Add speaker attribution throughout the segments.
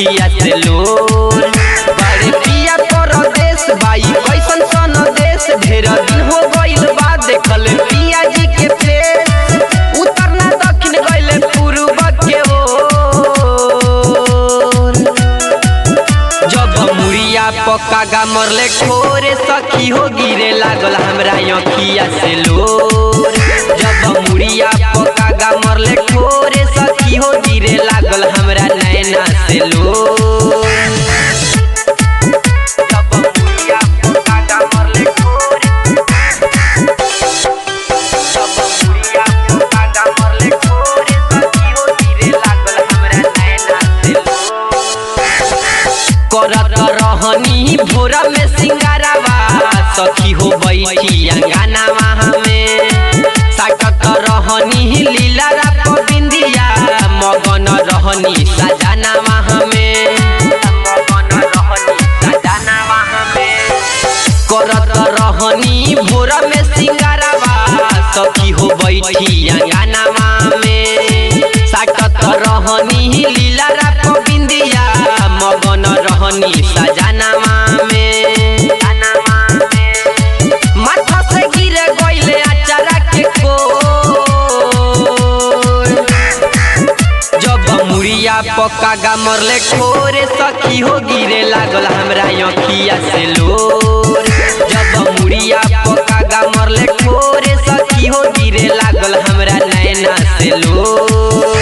Speaker 1: अखिया से लोर बड़े पिया परदेश बाई कैसन सन देश ढेर दिन हो गइल बा देखल पिया जी के फेस उत्तर ना दक्षिण गइले पूर्व के ओर जब मुड़िया पक्का गा मरले खोरे सखी हो गिरे लागल हमरा अखिया से लोर जब मुड़िया पक्का गा मरले खोरे सखी हो गिरे लागल हमरा नैना से लोर जब मुड़िया पक्का गा मरले खोरे जब मुड़िया पक्का गा मरले खोरे सखी हो गिरे लागल हमरा नैना से लोर करत रहनी भोरा में सिंगारावा सखी हो बैठी अंगनावा हमें साकत रहनी लीला रात बिंदिया मगन रहनी सजनावा हमें मगन रहनी सजनावा हमें करत रहनी भोरा में सिंगारावा सखी हो बैठी अंगनावा में साकत रहनी लीला रात बिंदिया मगन रहनी सजनावा में माथा से गिरे गइले अचारा के कोर जब मुड़िया पक्का गा मरले खोरे सखी हो गिरे लागल हमरा अखिया से लोर जब मुड़िया पक्का गा मरले खोरे सखी हो गिरे लागल हमरा नैना से लोर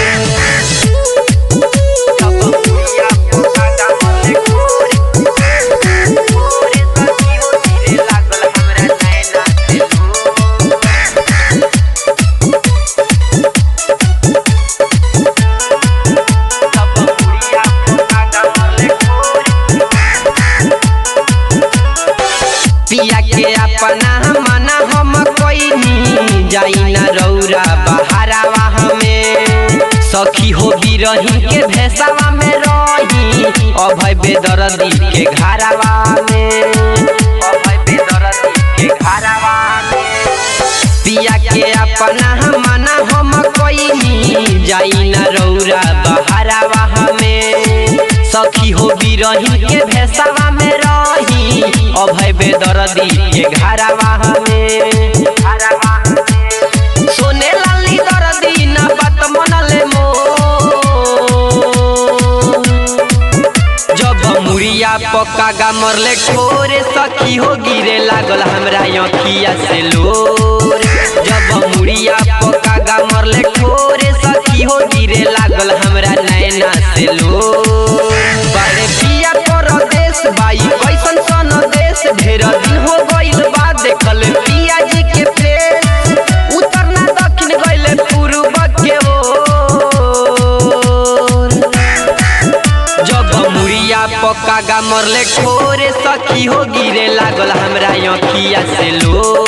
Speaker 1: जब मुड़िया पक्का गा मरले खोरे खोरे सखी हो गिरे लागल हमरा नैना से लोर जब मुड़िया पक्का गा मरले खोरे पिया के अपना मना हम कोई जाई ना रौरा बहारावा हमें सखी हो रही के भेसावा में रही अभय बेदर्दी के घरावा में अभय बेदर्दी के घरावा में पिया के अपना मना हम कोई जाई ना रौरा बहारावा हमें सखी हो रही के भेसावा में रही अभय बेदर्दी के घरावा हमें घरावा हमें। सोने लाली दर्दी ना बात मनले मो जब मुड़िया पक्का गा मरले खोरे सखी हो गिरे लागल हमरा अखिया से लोर जब मुड़िया पक्का गा मरले खोरे सखी हो गिरे लागल हमरा नैना से लोर बड़े पिया परदेश बाई कैसन सन देश ढेर दिन हो गइल बा देखल पिया जी के फेस उत्तर ना दक्षिण गइले पूर्व के ओर जब मुड़िया पक्का गा मरले खोरे सखी हो गिरे लागल हमरा अखिया से लो